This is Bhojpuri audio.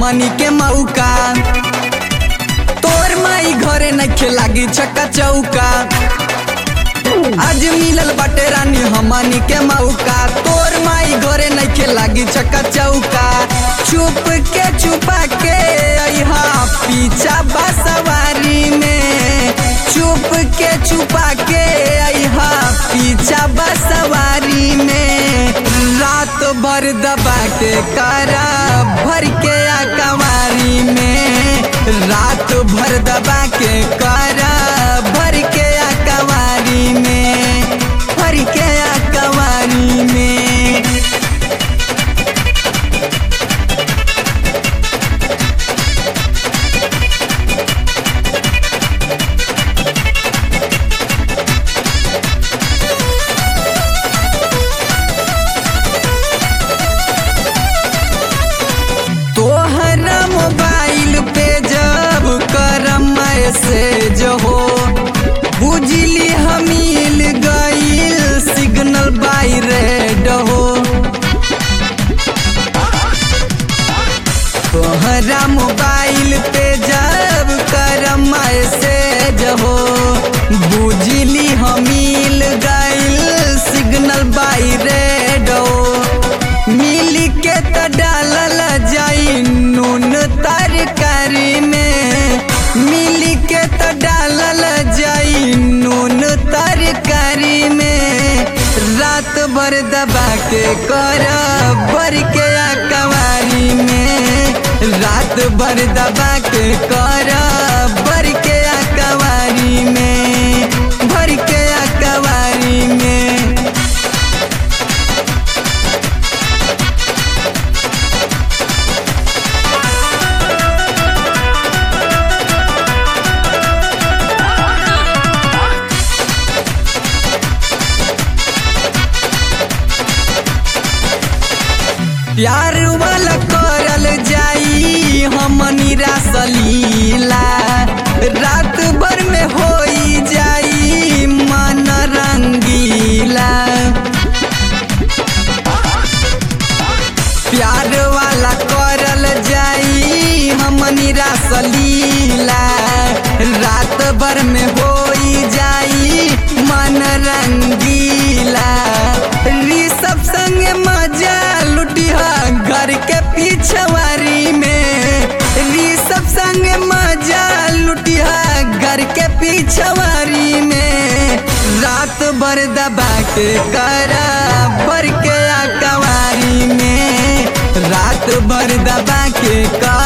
हमनी के मौका तोर माई घरे नखे लागी छक्का चौका आज मिलल बाटे रानी हमनी के मौका तोर माई घरे नखे लागी छक्का चौका चुप के छुपा के अइहा पीछा बसवारी में चुप के छुपा के अइहा पीछा बसवारी में रात भर दबा के करा भर के अकवारी में रात भर दबा के करा भर के अकवारी में भर के अकवारी में तोहरा मोबाइल पे जब करम मैसेज हो बुझली हमील गईल सिग्नल बाई रेड हो तोहरा मोबाइल पे जब करम मैसेज हो बुझली हमील गईल सिग्नल बाई रेड हो मिल के त डालल जाई नून तरकारी में मिल के त डालल जाई नून तरकारी में रात भर दबा के कर भर के अकवारी में रात भर दबा के कर भर के अकवारी में भर के अकवारी में प्यार वाला करल जाई हमनी रासलीला रात भर में होई जाई मन रंगीला प्यार वाला करल जाई हमनी रासलीला रात भर में होई जाई मन रंगीला ऋषभ संग मजा लुटिहा घर के पिछवारी में ऋषभ संग मजा लुटिहा घर के पिछवारी में रात भर दबा के करा भर के अकवारी में रात भर दबा के कर